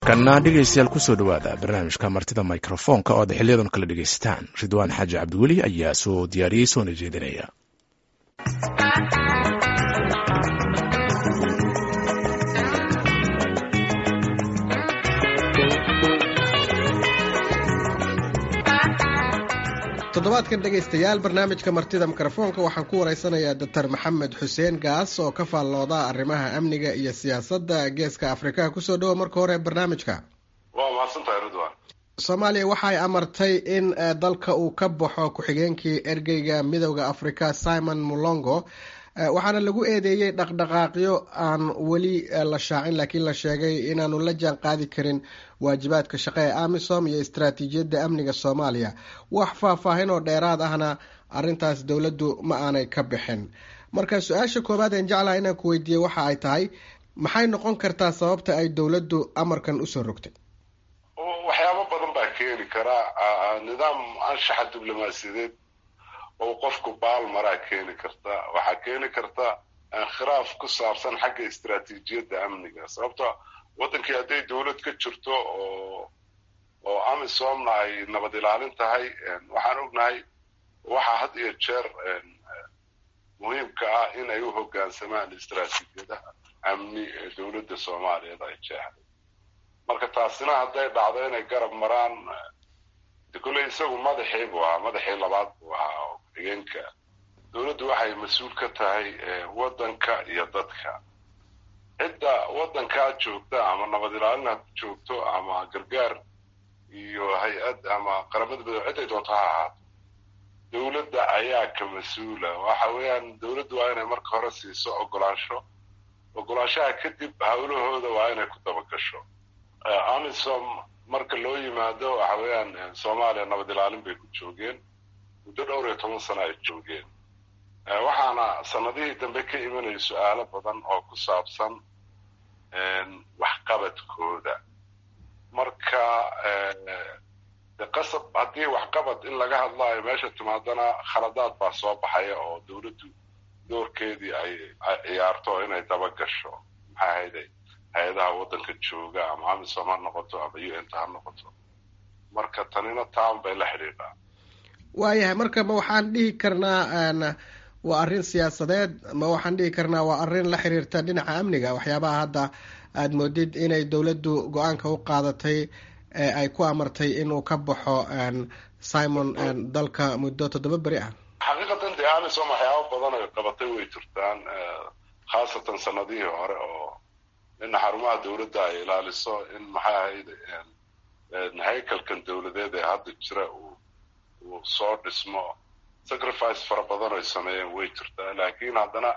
kana dhegaystayaal kusoo dhowaada barnaamijka martida mikrofoonka oo ad xiliyadan kala dhegaysataan ridwaan xaaji cabdiweli ayaa soo diyaariyey soona jeedinaya toddobaadkan dhegaystayaal barnaamijka martida mikrofoonka waxaan ku waraysanayaa doctor maxamed xuseen gaas oo ka faallooda arrimaha amniga iyo siyaasadda geeska afrikaha kusoo dhowo marka hore barnaamijka waa mahadsantahay ridwan soomaaliya waxay amartay in dalka uu ka baxo ku-xigeenkii ergeyga midowda africa simon mulongo waxaana lagu eedeeyey dhaqdhaqaaqyo aan weli la shaacin laakiin la sheegay inaanu la jaan qaadi karin waajibaadka shaqo ee amisom iyo istaraatiijiyadda amniga soomaaliya wax faahfaahin oo dheeraad ahna arrintaas dowladdu ma aanay ka bixin marka su-aasha koowaad een jeclaha inaan ku weydiiyey waxa ay tahay maxay noqon kartaa sababta ay dowladdu amarkan usoo rogtay waxyaabo badan baa keeni karaa nidaam anshaxa diblomaasiyadeed oo qofku baal maraa keeni karta waxaa keeni karta khilaaf ku saabsan xagga istaraatiijiyadda amniga sababto waddankii hadday dowlad ka jirto oo oo amisomna ay nabad ilaalin tahay waxaan ognahay waxaa had iyo jeer muhiimka ah in ay u hoggaansamaan istaraatiijiyadaha amni ee dowladda soomaaliyeed ay jeexday marka taasina hadday dhacdo inay garab maraan de kolley isagu madaxii buu ahaa madaxii labaad buu ahaa oo ku-xigeenka dowladdu waxay mas-uul ka tahay waddanka iyo dadka cidda waddankaa joogta ama nabad ilaalin ha joogto ama gargaar iyo hay-ad ama qaramada midobe cidday doonto ha ahaato dowladda ayaa ka mas-uula waxa weeyaan dowladdu waa inay marka hore siiso ogolaansho ogolaanshaha kadib hawlahooda waa inay ku dabagasho amisom marka loo yimaado waxa weeyaan soomaaliya nabad ilaalin bay ku joogeen muddo dhowr iyo toban sano ay joogeen waxaana sanadihii dambe ka imanaya su-aalo badan oo ku saabsan waxqabadkooda marka de qasab haddii waxqabad in laga hadlaayo meesha timaadana khaladaad baa soo baxaya oo dowladdu doorkeedii ay ciyaarto inay daba gasho maxaa hayday hay-adaha waddanka jooga ama amisom ha noqoto ama u n ta ha noqoto marka tanina taan bay la xidhiidhaa waayahay marka ma waxaan dhihi karnaa waa arrin siyaasadeed ma waxaan dhihi karnaa waa arrin la xiriirta dhinaca amniga waxyaabaha hadda aada moodid inay dowladdu go-aanka u qaadatay ee ay ku amartay inuu ka baxo simon dalka muddo toddoba beri ah xaqiiqatan dee amisom waxyaaba badan ay qabatay way jirtaan khaasatan sanadihii hore oo in xarumaha dowladda ay ilaaliso in maxay ahayd haykalkan dowladeed ee hadda jira uu uu soo dhismo sacrifice fara badan ay sameeyeen way jirtaa laakiin haddana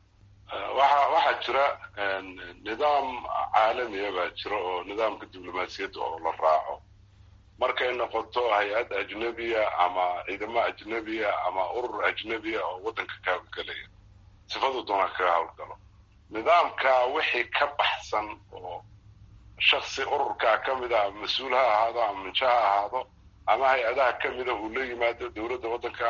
waxa waxaa jira nidaam caalamiya baa jira oo nidaamka diblomaasiyadda oo la raaco markay noqoto hay-ad ajnebiya ama ciidamo ajnebiya ama urur ajnebiya oo waddanka ka hawlgelaya sifadu doona kaga hawlgalo nidaamka wixii ka baxsan oo shaksi ururkaa ka mid a ama mas-uul ha ahaado ama minjo ha ahaado ama hay-adaha ka mida uu la yimaado dowladda waddanka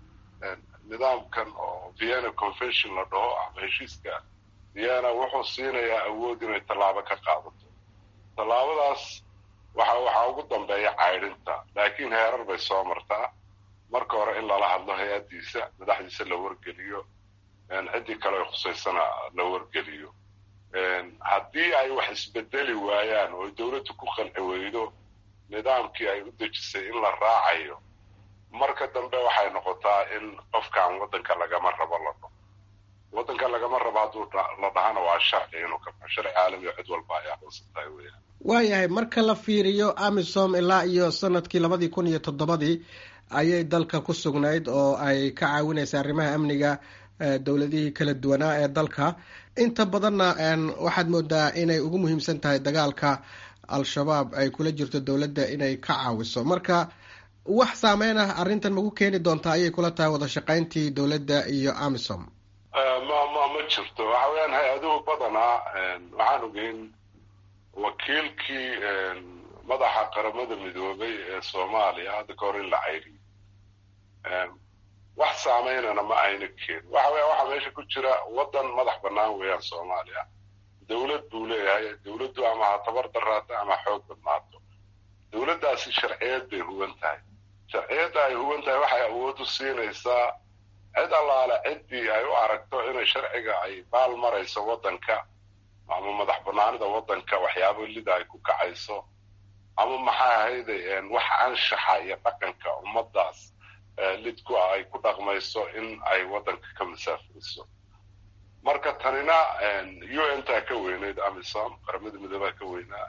nidaamkan oo vienna convention la dhaho ama heshiiska vienna wuxuu siinayaa awood inay tallaabo ka qaadato tallaabadaas waxa waxaa ugu dambeeya caydhinta laakiin heerar bay soo martaa marka hore in lala hadlo hay-addiisa madaxdiisa la wargeliyo ciddii kale ay khusaysana la wargeliyo haddii ay wax isbedeli waayaan oo dowladdu ku qanci weydo nidaamkii ay u dejisay in la raacayo marka dambe waxay noqotaa in qofkan waddanka lagama rabo la dhaho waddanka lagama rabo hadduu la dhahana waa sharci inuu ka baxo sharci caalami oo cid walba ay aqoonsan tahay weyaan waayahay marka la fiiriyo amisom ilaa iyo sanadkii labadii kun iyo toddobadii ayay dalka ku sugnayd oo ay ka caawinaysay arrimaha amniga dowladihii kala duwanaa ee dalka inta badanna waxaad moodaa inay ugu muhiimsan tahay dagaalka al-shabaab ay kula jirto dowladda inay ka caawiso marka wax saameyn ah arrintan maku keeni doontaa ayay kula tahay wada shaqayntii dowladda iyo amisom ma ma ma jirto waxa weeyaan hay-aduhu badanaa waxaan ogeyn wakiilkii madaxa qaramada midoobay ee soomaaliya hadda ka hor in la cayriyo wax saameynana ma ayna keenin waxa weya waxaa meesha ku jira waddan madax bannaan weeyaan soomaaliya dowlad buu leeyahay dowladdu ama ha tabar daraato ama xoog badnaato dowladdaasi sharciyad bay huwan tahay sharciyadda ay huwan tahay waxay awood u siinaysaa cid allaale ciddii ay u aragto inay sharciga ay baal marayso waddanka ama madax banaanida waddanka waxyaabo lida ay ku kacayso ama maxaa ahayde wax anshaxa iyo dhaqanka ummaddaas lidku ah ay ku dhaqmayso in ay waddanka ka masaafayso marka tanina u n taa ka weyneyd amisom qaramada midoobaa ka weynaa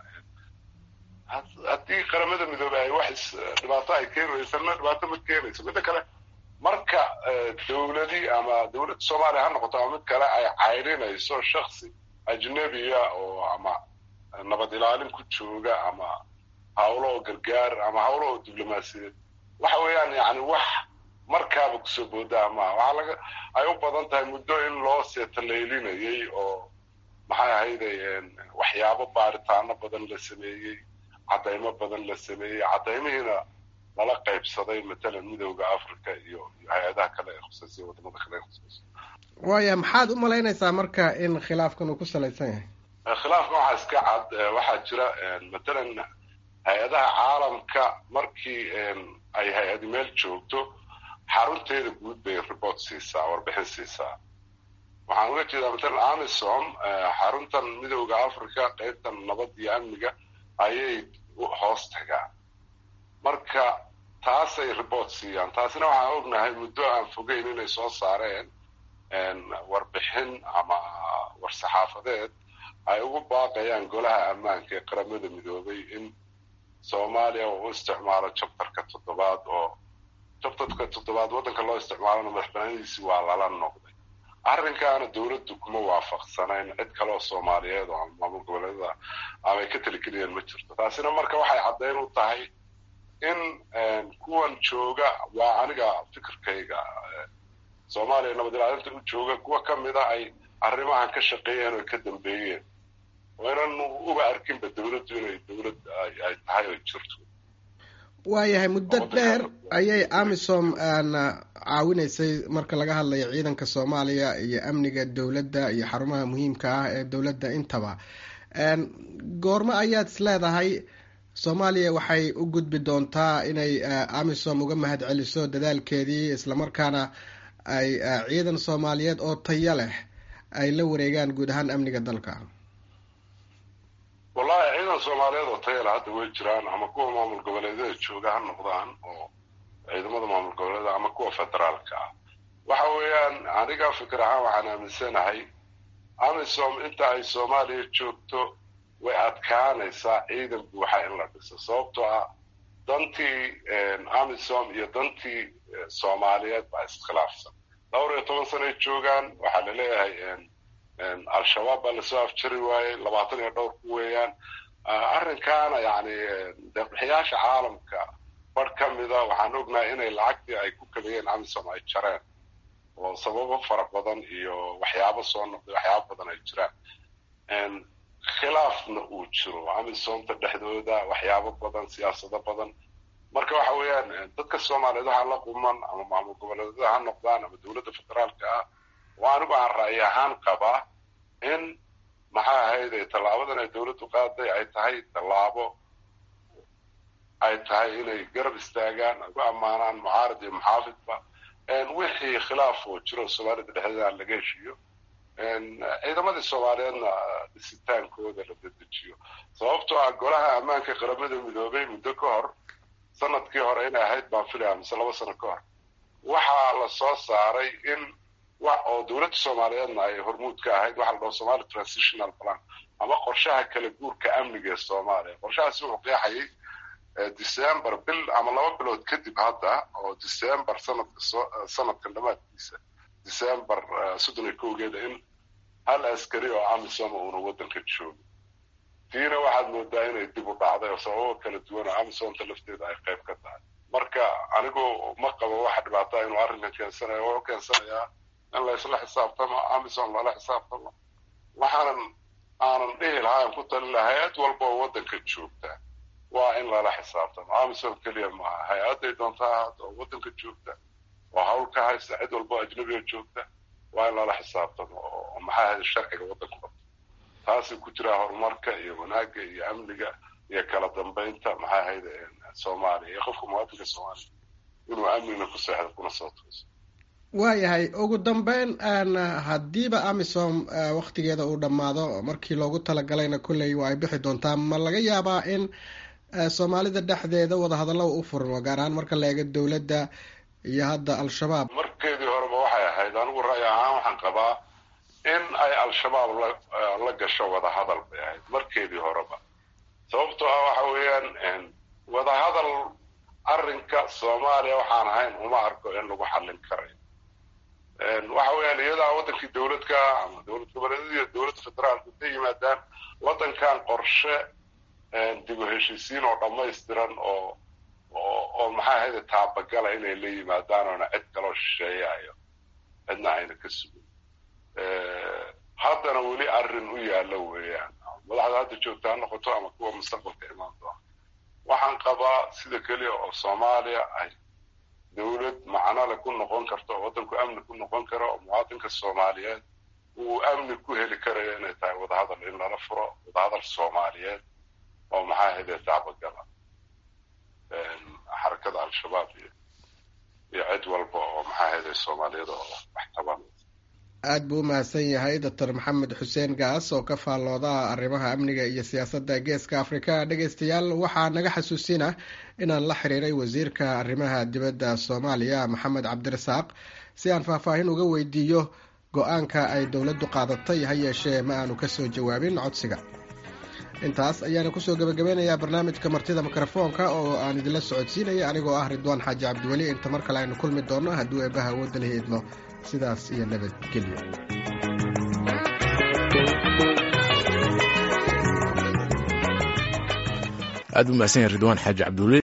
haddii qaramada midoobey ay wax dhibaato ay keenaysana dhibaato ma keenayso midda kale marka dowladii ama dowladda soomaaliya ha noqoto ama mid kale ay cayrinayso shaksi ajnebiya oo ama nabad ilaalin ku jooga ama hawlo oo gargaar ama hawlo oo diblomaasiyeed waxa weeyaan yani wax markaaba kusoo boodaa maaha waxaa laga ay u badan tahay muddo in loo seetalaylinayay oo maxay ahayde waxyaabo baaritaano badan la sameeyey caddaymo badan la sameeyey caddaymihiina lala qaybsaday matalan midowda africa iyo hay-adaha kale ee khusaysiya wadamada kale ee khusaysa waaya maxaad u malaynaysaa marka in khilaafkan uu ku salaysan yahay khilaafkan waxaa iska cad waxaa jira matalan hay-adaha caalamka markii ay hay-adi meel joogto xarunteeda guud bay report siisaa warbixin siisaa waxaan uga jeedaa matalan amisom xaruntan midowda africa qaybtan nabad iyo amniga ayay hoos tagaan marka taasay report siiyaan taasina waxaan ognahay muddo aan fogeyn inay soo saareen warbixin ama war-saxaafadeed ay ugu baaqayaan golaha ammaanka ee qaramada midoobay in soomaaliya uu u isticmaalo jabtarka toddobaad oo jabtarka toddobaad waddanka loo isticmaalona madaxbanadiisii waa lala noqday arrinkaana dowladdu kuma waafaqsanayn cid kaleoo soomaaliyeed oo ama maamul goboleedada amay ka taligeliyeen ma jirto taasina marka waxay caddayn u tahay in kuwan jooga waa aniga fikirkayga soomaaliya nabad ilaalinta u jooga kuwa ka mida ay arrimahan ka shaqeeyeen oo ka dambeeyeen oo inan uba arkinba dowladdu inay dowlad ay tahay oo jirto waayahay muddo dheer ayay amisom caawinaysay marka laga hadlayo ciidanka soomaaliya iyo amniga dowladda iyo xarumaha muhiimka ah ee dowladda intaba goormo ayaad is leedahay soomaaliya waxay u gudbi doontaa inay amisom uga mahad celiso dadaalkeedii islamarkaana ay ciidan soomaaliyeed oo tayo leh ay la wareegaan guud ahaan amniga dalka wallahi ciidan soomaaliyeed oo tayala hadda way jiraan ama kuwa maamul goboleedyada jooga ha noqdaan oo ciidamada maamul goboleeda ama kuwa federaalka ah waxa weeyaan aniga fikir ahaan waxaan aaminsanahay amisom inta ay soomaaliya joogto way adkaanaysaa ciidan buuxa in la dhiso sababtoo ah dantii amisom iyo dantii soomaaliyeed baa iskhilaafsan dhowr iyo toban sanay joogaan waxaa laleeyahay al-shabaab baa lasoo afjari waayey labaatan iyo dhowr ku weeyaan arrinkaana yani deeqbixiyaasha caalamka bar ka mida waxaan ognahay inay lacagtii ay ku kabiyeen amisom ay jareen oo sababo fara badan iyo waxyaabo soo noqday waxyaabo badan ay jiraan khilaafna uu jiro amisomta dhexdooda waxyaabo badan siyaasado badan marka waxa weeyaan dadka soomaaliyeed waxaa la quman ama maamul goboleedyada ha noqdaan ama dowladda federaalka ah oo anigu aan ra'yi ahaan qabaa in maxaa ahayd tallaabadan ay dowladdu qaaday ay tahay tallaabo ay tahay inay garab istaagaan ugu ammaanaan mucaarad iyo muxaafidba wixii khilaaf oo jiro soomaalida dhexdeeda aan laga heshiiyo ciidamadii soomaaliyeedna dhisitaankooda la dedejiyo sababtoo ah golaha ammaanka qaramada midoobay muddo ka hor sanadkii hore inay ahayd baan filaya mise laba sano ka hor waxaa la soo saaray in wax oo dowladda soomaaliyeedna ay hormuud ka ahayd waxa la dhaho somali transitional plan ama qorshaha kala guurka amniga ee soomaaliya qorshahaasi wuxuu qeexayay december bil ama laba bilood kadib hadda oo december sanadka soo sanadkan dhamaadkiisa december soddon iyo kowgeeda in hal askari oo amisoma uuna waddanka joogo tiina waxaad moodaa inay dib u dhacday oo sababo kala duwan oo amisomta lafteeda ay qayb ka tahay marka anigu ma qabo waxa dhibaataa inuu arrinkan keensanayo wuxuu keensanayaa in laysla xisaabtamo amisom lala xisaabtamo waxaanan aanan dhihi lahaa aan ku talin lahaa hay-ad walba oo waddanka joogta waa in lala xisaabtamo amisom keliya maaha hay-adday doonta ahaata oo waddanka joogta oo hawl ka haysta cid walba ajnabiga joogta waa in lala xisaabtamo oo maxaa ahayd sharciga waddanku qabto taasay ku jiraa horumarka iyo wanaagga iyo amniga iyo kala dambeynta maxay ahayd soomaaliya iyo qofka muwaadinka soomaaliya inuu amnina ku seexdo kuna soo tooso waayahay ugu dambeyn haddiiba amisom waktigeeda uu dhammaado markii loogu talagalayna kolley waa ay bixi doontaa ma laga yaabaa in soomaalida dhexdeeda wadahadallo u furmo gaar ahaan marka la eego dowladda iyo hadda al-shabaab markeedii horeba waxay ahayd anigu ra'yi ahaan waxaan qabaa in ay al-shabaab la gasho wadahadal bay ahayd markeedii horeba sababtoo ah waxa weeyaan wadahadal arrinka soomaaliya waxaan ahayn uma arko in lagu xallin karayo waxa weeyaan iyadaa waddankii dowladka ama dowlad goboleedyada iyo dowladda federaalka intay yimaadaan waddankan qorshe dib u heshiisiin oo dhammaystiran oo oo oo maxay ahayd taabagala inay la yimaadaan oona cid kaloo shisheeyayo cidna ayna ka sugin haddana weli arrin u yaalla weeyaan madaxda hadda joogta ha noqoto ama kuwa mustaqbalka imaan doona waxaan qabaa sida keliya oo soomaaliya ay dowlad macnole ku noqon karto oo waddanku amni ku noqon karo oo muwaadinka soomaaliyeed uu amni ku heli karayo inay tahay wadahadal in lala furo wadahadal soomaaliyeed oo maxaa ahayde taabagala xarakada al-shabaab iyo iyo cid walba oo maxaa ahayde soomaaliyada oo wax tabanaysa aada buu u mahadsan yahay doctor maxamed xuseen gaas oo ka faallooda arrimaha amniga iyo siyaasadda geeska afrika dhegeystayaal waxaa naga xasuusina inaan la xiriiray wasiirka arrimaha dibadda soomaaliya maxamed cabdirasaaq si aan faahfaahin uga weydiiyo go-aanka ay dowladdu qaadatay ha yeeshee ma aanu kasoo jawaabin codsiga intaas ayaana kusoo gebagabeynayaa barnaamijka martida mikrofoonka oo aan idinla socodsiinaya anigoo ah ridwaan xaaji cabdiweli inta mar kale aynu kulmi doonno hadduu eebbaha awoodda la hiidmo sidaas iyo nabadgelyo aad u mahadsan yahay ridwaan xaaji cabdiweli